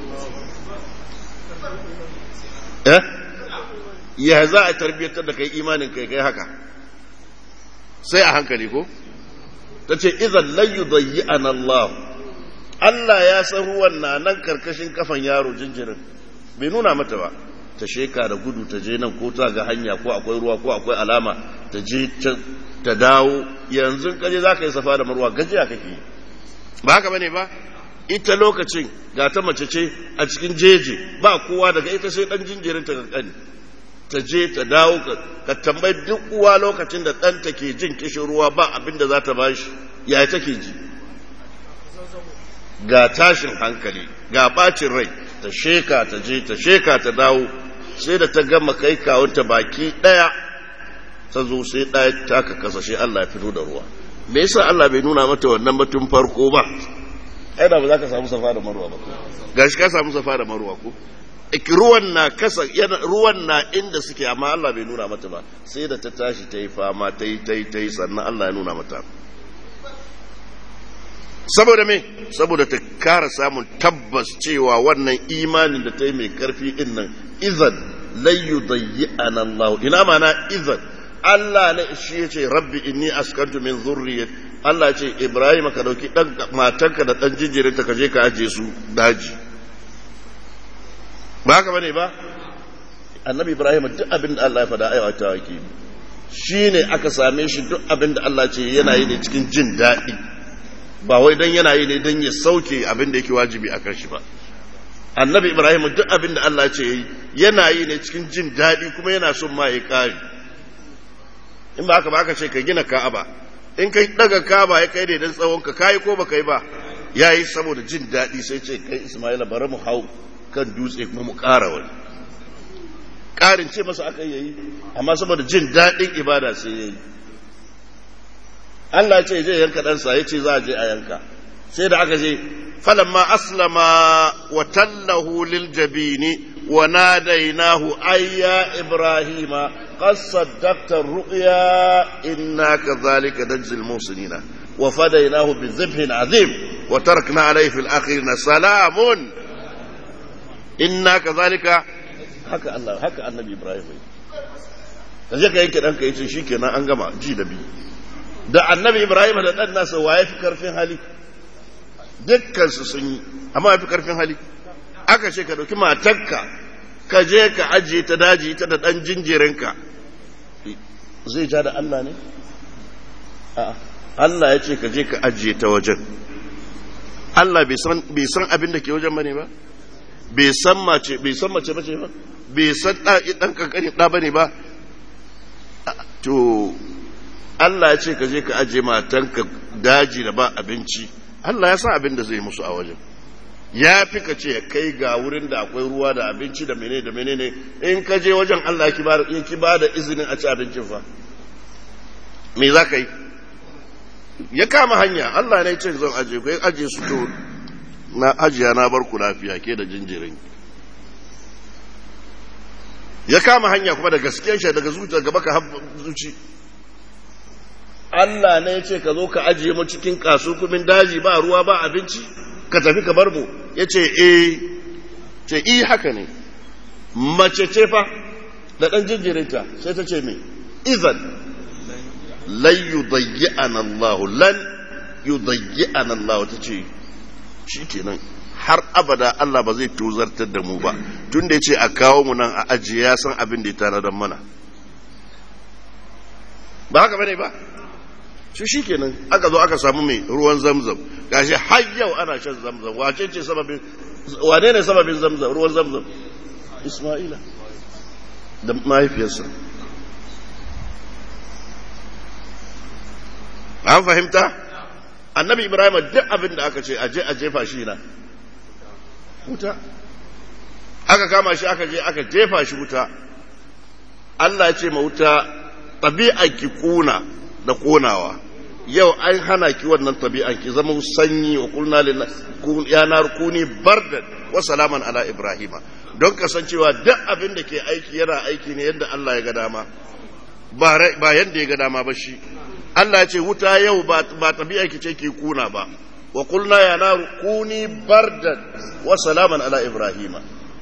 eh ya za a tarbiyyatar da kai imanin kai kai haka sai a hankali ko ta ce izan layu zayyi an Allah Allah ya san ruwan na nan karkashin kafan yaro jinjirin bai nuna mata ba ta sheka da gudu ta je nan ko ta ga hanya ko akwai ruwa ko akwai alama ta je ta dawo yanzu kaje za ka yi safa da marwa gajiya kake ba haka bane ba ita lokacin ga ta mace ce a cikin jeje ba kowa daga ita sai dan jinjirin ta kankani ta je ta dawo ka tambayi duk uwa lokacin da ɗanta ke jin kishin ruwa ba abin da za ta bashi yaya take ji ga tashin hankali ga bacin rai ta sheka ta je ta sheka ta dawo sai da ta gama kai kawunta baki daya ta zo sai daya ta ka kasashe Allah ya fito da ruwa me yasa Allah bai nuna mata wannan batun farko ba ai da ba za ka samu safa da marwa ba gashi ka samu safa da marwa ko ruwan na kasa ruwan na inda suke amma Allah bai nuna mata ba sai da ta tashi ta yi fama ta yi ta yi ta yi sannan Allah ya nuna mata saboda me saboda ta kara samun tabbas cewa wannan imanin da ta yi mai karfi din nan izan layu zayyi Allah ina mana izan Allah ne shi ya ce rabbi inni askantu min zurriyat Allah ya ce Ibrahim ka dauki dan matanka da dan jinjirin ta kaje ka aje su daji ba haka bane ba annabi Ibrahim duk abin da Allah ya faɗa aiwata yake shine aka same shi duk abin da Allah ce yana yi ne cikin jin daɗi ba wai don yana yi ne don ya sauke abin da yake wajibi a kan shi ba annabi ibrahim duk abin da allah ce yi yana yi ne cikin jin daɗi kuma yana son ma ya ƙari in ba haka ba aka ce ka gina ka'aba in kai daga kaba ya kai daidan tsawon ka kai ko baka yi ba yayi saboda jin daɗi sai ce kai Ismaila bari mu hau kan dutse kuma mu ƙara wani ƙarin ce masa aka yayi amma saboda jin daɗin ibada sai yayi Allah ce je yanka ɗansa ya ce za a je a yanka sai da aka je falamma aslama wa tallahu lil jabini wa nadainahu ayya ibrahima qad saddaqta ar-ru'ya inna kadhalika najzil muhsinina wa fadaynahu bi dhibhin azim wa tarakna alayhi fil akhirin salamun inna kadhalika haka Allah haka annabi ibrahim kaje ka yanke danka yace shikenan an gama ji da biyu da annabi ibrahim da ɗan nasa waye fi karfin hali dukkansu sun yi amma ya fi karfin hali aka ce ka ɗauki matarka ka je ka ajiye ta daji ta da ɗan jinjirinka zai ja da allah ne allah ya ce ka je ka ajiye ta wajen allah bai san abin da ke wajen bane ba bai san mace bai san mace bace ba bai san ɗan kankani ɗa bane ba to Allah ya ce ka je ka aje matanka daji da ba abinci Allah ya san abin da zai musu a wajen ya fi ka ce kai ga wurin da akwai ruwa da abinci da menene da menene in ka je wajen Allah ya ki ba da izinin a ci abincin fa me za ka yi ya kama hanya Allah ne ce zan aje ku aje su to na ajiya na bar ku lafiya ke da jinjirin ya kama hanya kuma da gaskiyar shi daga zuciya gaba ka zuci Allah ne ya ce ka zo ka ajiye mu cikin kasukumin daji ba ruwa ba abinci ka tafi ka bar mu ya ce eh ce i haka ne mace ce fa da ɗan jinjirinta sai ta ce me izan lan yudayyi'ana Allah lan yudayyi'ana Allah ta ce shikenan har abada Allah ba zai tuzartar da mu ba tun da ya ce a kawo mu nan a ajiye ya san abin da ya tana don mana ba haka bane ba shi shi kenan aka zo aka samu mai ruwan zamzam gashi har yau ana shan zamzam wace ce sababin wane ne sababin zamzam ruwan zamzam isma'ila da mahaifiyarsa an fahimta annabi ibrahim duk abin da aka ce aje a jefa shi na wuta aka kama shi aka je aka jefa shi wuta Allah ya ce ma wuta ɗabi'a ki kuna da konawa yau an hana ki wannan tabi'an ki zama sanyi wa kulna ya nar kuni bardan wa salaman ala ibrahima don kasancewa duk abin da ke aiki yana aiki ne yadda Allah ya ga dama ba yadda ya ga dama ba shi Allah ya ce wuta yau ba tabi'a ki ce ki kuna ba wa kulna ya nar kuni bardan wa salaman ala ibrahima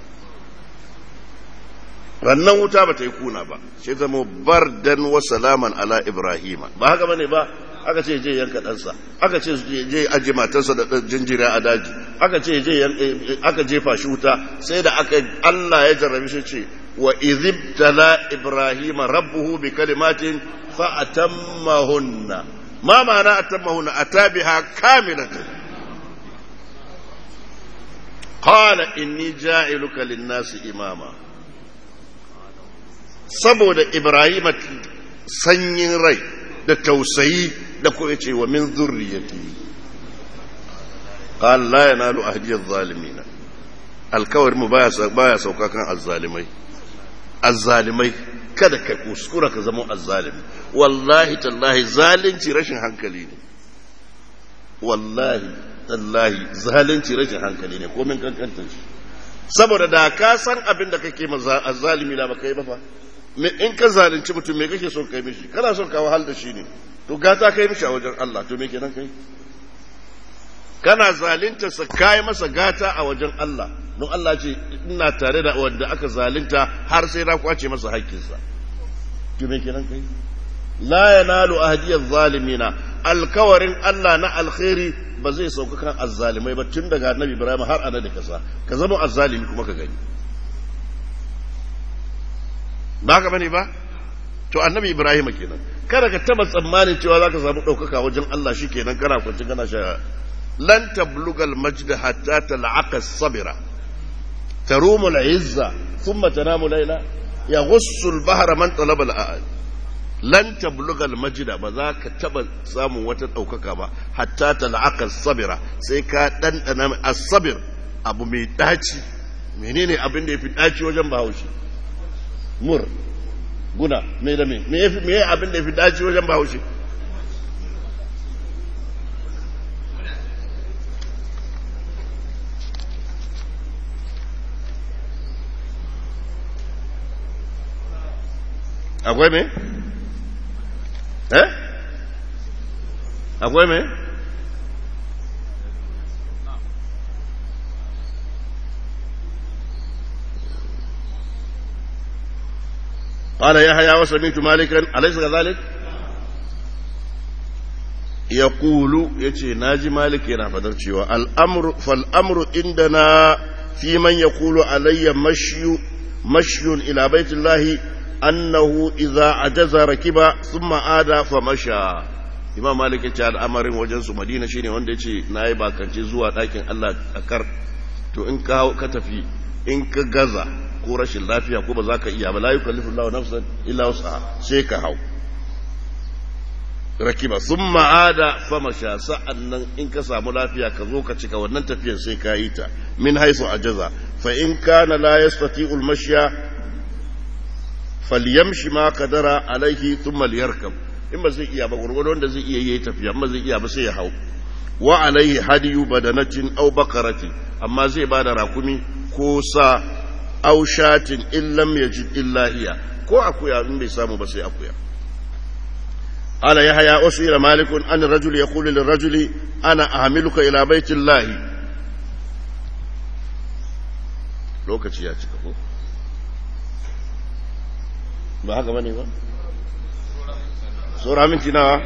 rannan wuta ba ta yi kuna ba sai zama bardan wa salaman ala ibrahima ba haka bane ba aka ce je yanka ɗansa aka ce je aje matarsa da jinjira a daji aka ce je aka jefa shi wuta sai da aka Allah ya jarrabi shi ce wa izibtala ibrahima rabbuhu bi kalimatin fa atammahunna ma ma'ana atammahunna atabiha kamilatan qala inni ja'iluka lin-nasi imama saboda Ibrahim sanyin rai da tausayi da kuma ce wa min zurriyati qala la yanalu ahdi adh-dhalimin alkawar mu baya baya sauka kan azzalimai azzalimai kada ka kuskura ka zama azzalimi wallahi tallahi zalunci rashin hankali ne wallahi tallahi zalunci rashin hankali ne komin kankantar shi saboda da ka san abin da kake ma azzalimi da baka yi ba fa in ka zalunci mutum me kake son kai mishi kana son ka wahal da shi ne to gata kai mishi a wajen Allah to me kenan kai kana zalunta sa kai masa gata a wajen Allah don Allah ce ina tare da wanda aka zalunta har sai na kwace masa haƙƙinsa to me kenan kai la yanalu ahdiyaz zalimina alkawarin Allah na alkhairi ba zai sauka kan azzalimai ba tun daga annabi Ibrahim har ana da kasa ka zama azzalimi kuma ka gani ba ka bane ba to annabi ibrahim kenan kada ka taba tsammanin cewa zaka samu daukaka wajen Allah shikenan kana kwanci kana sha lan tablugal majd hatta tal'aqa as-sabira tarumu al-izza thumma tanamu layla yaghussu al-bahra man talaba al lan tablugal majida ba za ka taba samun wata ɗaukaka ba hatta ta la'aka sabira sai ka ɗanɗana asabir abu mai ɗaci menene abin da ya fi ɗaci wajen bahaushe mur guna me da me me abin da ya fi ɗaci wajen bahaushe akwai me? eh? akwai me? قال يحيى وسمعت مالكا أليس كذلك؟ يقول يتي ناجي مالك ينا فدر الأمر فالأمر عندنا في من يقول علي مشي مشي إلى بيت الله أنه إذا عجز ركب ثم عاد فمشى Imam Malik ya ce al'amarin wajen su Madina shine wanda ya ce na yi bakance zuwa ɗakin Allah a kar to in ka ka tafi in ka gaza ko rashin lafiya ko ba za ka iya ba la yukallifu Allahu nafsan illa wus'aha sai ka hau rakiba thumma ada famasha sa'annan in ka samu lafiya ka zo ka cika wannan tafiyar sai ka yi ta min haisu ajaza fa in kana la yastati'u al-mashya falyamshi ma kadara alaihi thumma liyarkab in ba zai iya ba gurgurdo wanda zai iya yi tafiya amma zai iya ba sai ya hau wa alaihi hadiyu badanatin aw bakarati amma zai ba da rakumi ko sa aw shatin in lam yajid illa hiya ko akuya in bai samu ba sai akuya ala yahya usira malikun an rajul yaqulu lirajuli ana ahmiluka ila baitillahi lokaci ya cika ko ba haka bane ba saura minti nawa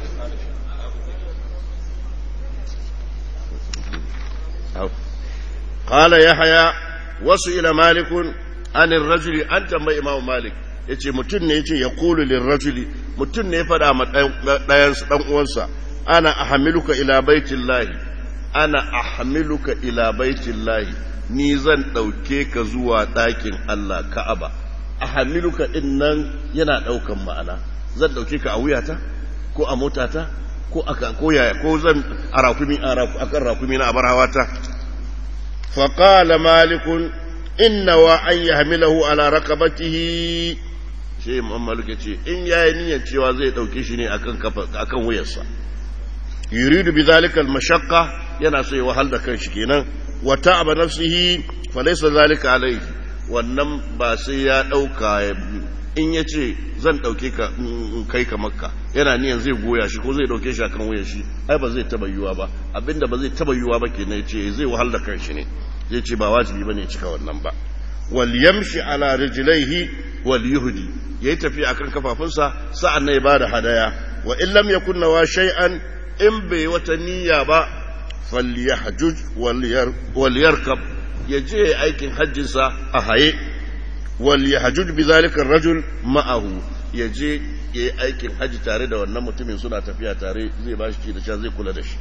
قال يحيى وسئل مالك عن الرجل an tambayi imam malik yace mutum ne yace yaqulu lirrajuli mutum ne ya fada ma dayan dan uwansa ana ahmiluka ila baitillahi ana ahmiluka ila baitillahi ni zan dauke ka zuwa dakin Allah Ka'aba ahamiluka din nan yana daukan ma'ana zan dauke ka a wuyata ko a motata ko aka ko yaya ko zan a rakumi akan rakumi na abar hawata fa qala malik inna wa an yahmilahu ala raqabatihi shi imam malik yace in yayi niyyar cewa zai dauke shi ne akan kafa akan wuyarsa yuridu bidhalika al-mashaqqa yana so ya wahal da kanshi kenan wa ta'aba nafsihi fa laysa zalika alayhi wannan ba sai ya ɗauka in ya ce zan ɗauke ka kai ka makka yana niyan zai goya shi ko zai ɗauke shi akan wuyan shi ai ba zai taba yiwuwa ba abinda ba zai taba yiwuwa ba ke ya ce zai wahal da kanshi ne zai ce ba wajibi ba ne cika wannan ba wal yamshi ala rijlaihi wal yuhdi yayi tafiya akan kafafunsa sa'an nan ya bada hadaya wa in lam yakun nawa shay'an in bai wata niyya ba falyahjuj wal yarkab ya je aikin hajjinsa a haye wal yahjuj bi zalika rajul ma'ahu ya je ya yi aikin hajji tare da wannan mutumin suna tafiya tare zai ba shi da sha zai kula da shi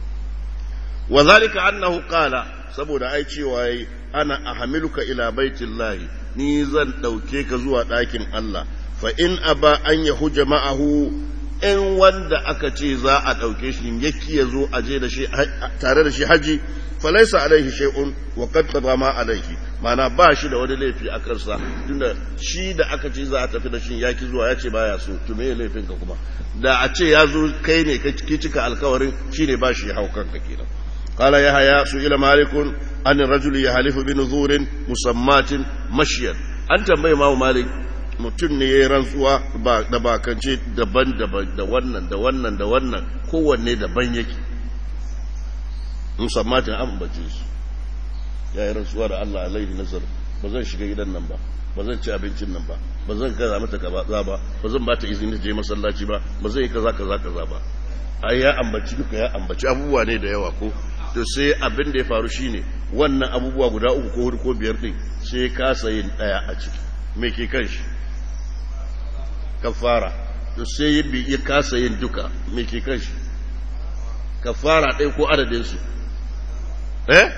wa zalika annahu qala saboda ai cewa yayi ana ahmiluka ila baitillahi ni zan dauke ka zuwa ɗakin Allah fa in aba an yahuja ma'ahu in wanda aka ce za a ɗauke shi yaki ya zo a je da shi tare da shi haji falaisa alaihi shay'un wa qad qadama alaihi mana ba shi da wani laifi a kansa tunda shi da aka ce za a tafi da shi yaki zuwa ya ce baya so to me laifin ka kuma da a ce ya zo kai ne ka cika alkawarin shine ba shi hau kanka kenan قال يحيى سئل مالك عن الرجل يحلف بنذور مسمات مشيا an tambayi imamu malik mutum ne ya yi rantsuwa da bakance daban-daban da wannan da wannan da wannan kowanne daban yake musammatin an bace su ya yi rantsuwa da Allah alaihi nazar ba zan shiga gidan nan ba ba zan ci abincin nan ba ba zan kaza mata kaza ba ba zan bata izini ta je masallaci ba ba zan yi kaza kaza kaza ba ai ya ambaci duka ya ambaci abubuwa ne da yawa ko to sai abin da ya faru shine wannan abubuwa guda uku ko hudu ko biyar din sai kasa yin daya a ciki me ke kan shi kafara to sai ya kasa yin duka me ke kan shi kafara ɗaya ko adadin su eh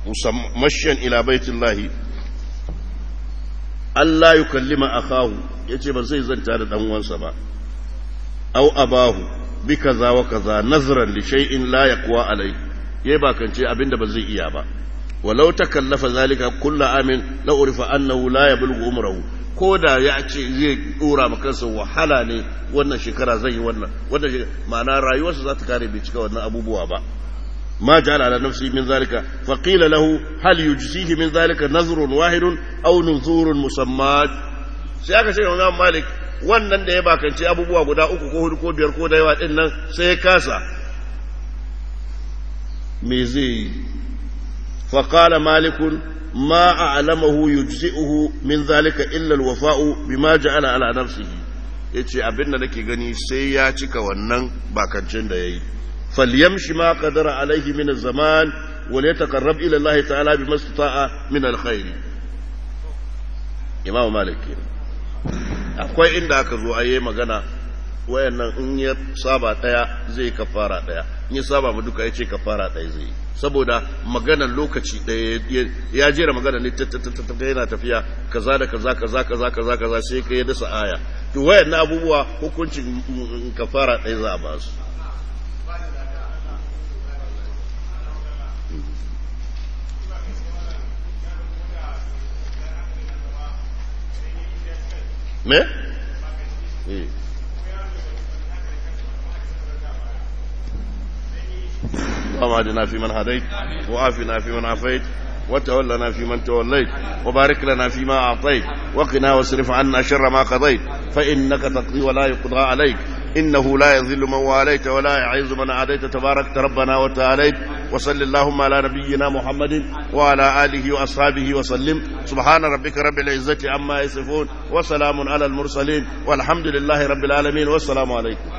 مشيا إلى بيت الله ألا يكلم أخاه يجب زي زنتار الأموان سبا أو أباه بكذا وكذا نظرا لشيء لا يقوى عليه يبا كان شيء أبين بزي إيابا ولو تكلف ذلك كل عام لعرف أنه لا يبلغ عمره ko da ya ce zai dora makansa wahala ne wannan shekara zai yi wannan wannan shekara ma'ana rayuwarsa za ta kare bai cika wannan abubuwa ba ma ja'ala ala nafsi min zalika fa qila lahu hal yujzihi min zalika nazrun wahidun aw nuzurun musammat sai aka ce Imam Malik wannan da ya bakance abubuwa guda uku ko hudu ko biyar ko da yawa din nan sai ya kasa me zai fa qala malikun ما أعلمه يجزئه من ذلك إلا الوفاء بما جعل على نفسه yace abin da nake gani sai ya cika wannan bakancin da yayi falyamshi ma qadara alaihi min az-zaman wa yataqarrab ila Allah ta'ala bima istata'a min al-khair Imam Malik akwai inda aka zo ayi magana wayannan in ya saba daya zai kafara daya in ya saba mu duka yace kafara daya zai saboda maganar lokaci ɗaya ya jera magana ne yana tafiya kaza da kaza kaza kaza kaza kaza sai ka yi dasa aya to wayan na abubuwa hukuncin kafara ɗaya za a ba su me? eh اللهم اهدنا فيمن هديت وعافنا فيمن عافيت وتولنا فيمن توليت وبارك لنا فيما أعطيت وقنا واصرف عنا شر ما قضيت فإنك تقضي ولا يقضى عليك إنه لا يذل من واليت ولا يعز من عاديت تبارك ربنا وتعاليت وصل اللهم على نبينا محمد وعلى آله وأصحابه وسلم سبحان ربك رب العزة عما يصفون وسلام على المرسلين والحمد لله رب العالمين والسلام عليكم